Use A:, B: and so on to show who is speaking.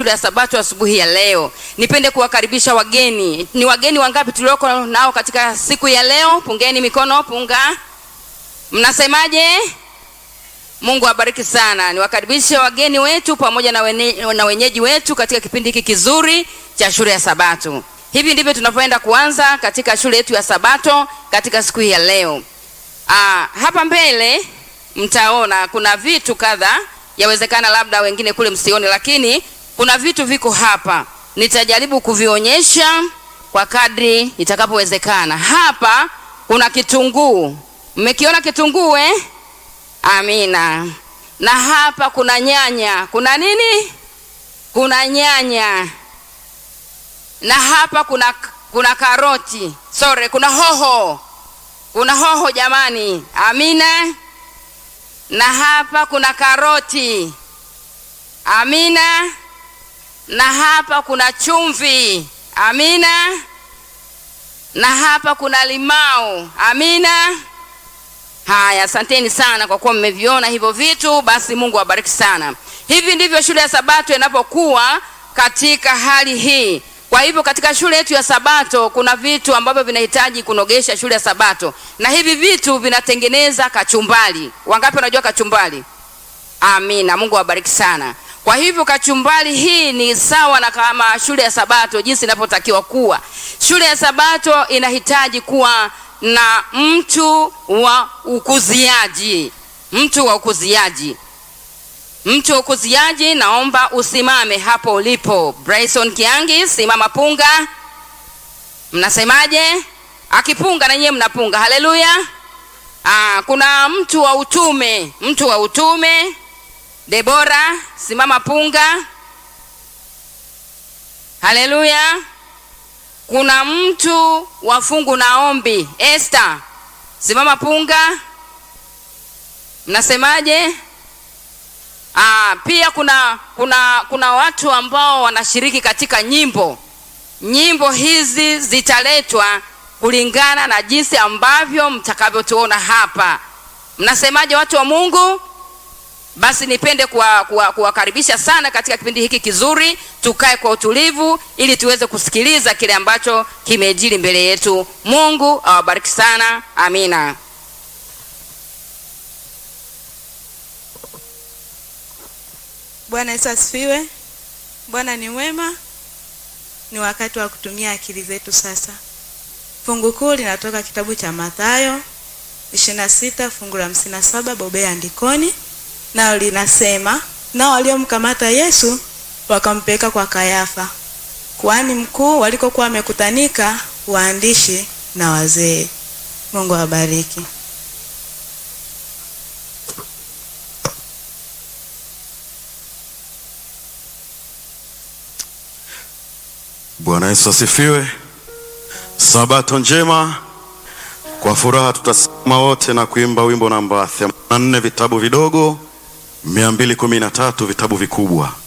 A: shule ya Sabato asubuhi ya leo. Nipende kuwakaribisha wageni. Ni wageni wangapi tulioko nao katika siku ya leo? Pungeni mikono, punga. Mnasemaje? Mungu awabariki sana. Niwakaribishe wageni wetu pamoja na, wene, na wenyeji wetu katika kipindi hiki kizuri cha shule ya Sabato. Hivi ndivyo tunavyoenda kuanza katika shule yetu ya Sabato katika siku hii ya leo. Aa, hapa mbele mtaona kuna vitu kadha, yawezekana labda wengine kule msione, lakini kuna vitu viko hapa. Nitajaribu kuvionyesha kwa kadri itakapowezekana. Hapa kuna kitunguu, mmekiona kitunguu eh? Amina. Na hapa kuna nyanya. Kuna nini? Kuna nyanya. Na hapa kuna kuna karoti. Sorry, kuna hoho. Kuna hoho jamani. Amina. Na hapa kuna karoti. Amina. Na hapa kuna chumvi. Amina. Na hapa kuna limau. Amina. Haya, asanteni sana kwa kuwa mmeviona hivyo vitu. Basi Mungu awabariki sana. Hivi ndivyo shule ya Sabato inapokuwa katika hali hii. Kwa hivyo katika shule yetu ya Sabato kuna vitu ambavyo vinahitaji kunogesha shule ya Sabato, na hivi vitu vinatengeneza kachumbali. Wangapi wanajua kachumbali? Amina, Mungu awabariki sana. Kwa hivyo kachumbali hii ni sawa na kama shule ya Sabato jinsi inavyotakiwa kuwa. Shule ya Sabato inahitaji kuwa na mtu wa ukuziaji, mtu wa ukuziaji, mtu wa ukuziaji. Naomba usimame hapo ulipo. Bryson Kiangi, simama punga. Mnasemaje? Akipunga na nyie mnapunga. Haleluya! Ah, kuna mtu wa utume, mtu wa utume. Debora, simama punga. Haleluya! kuna mtu wa fungu na ombi Esther, simama punga. Mnasemaje? Ah, pia kuna kuna kuna watu ambao wanashiriki katika nyimbo. Nyimbo hizi zitaletwa kulingana na jinsi ambavyo mtakavyotuona hapa. Mnasemaje watu wa Mungu? Basi nipende kuwakaribisha kuwa, kuwa sana katika kipindi hiki kizuri. Tukae kwa utulivu ili tuweze kusikiliza kile ambacho kimejiri mbele yetu. Mungu awabariki sana, amina.
B: Bwana Yesu asifiwe. Bwana ni mwema. Ni wakati wa kutumia akili zetu sasa. Fungu kuu linatoka kitabu cha Mathayo 26 fungu la 57, bobea andikoni nao linasema, nao waliomkamata Yesu wakampeleka kwa Kayafa kuhani mkuu, walikokuwa wamekutanika waandishi na wazee. Mungu awabariki.
C: Bwana Yesu asifiwe. Sabato njema. Kwa furaha tutasimama wote na kuimba wimbo namba 84 vitabu vidogo 213 vitabu vikubwa.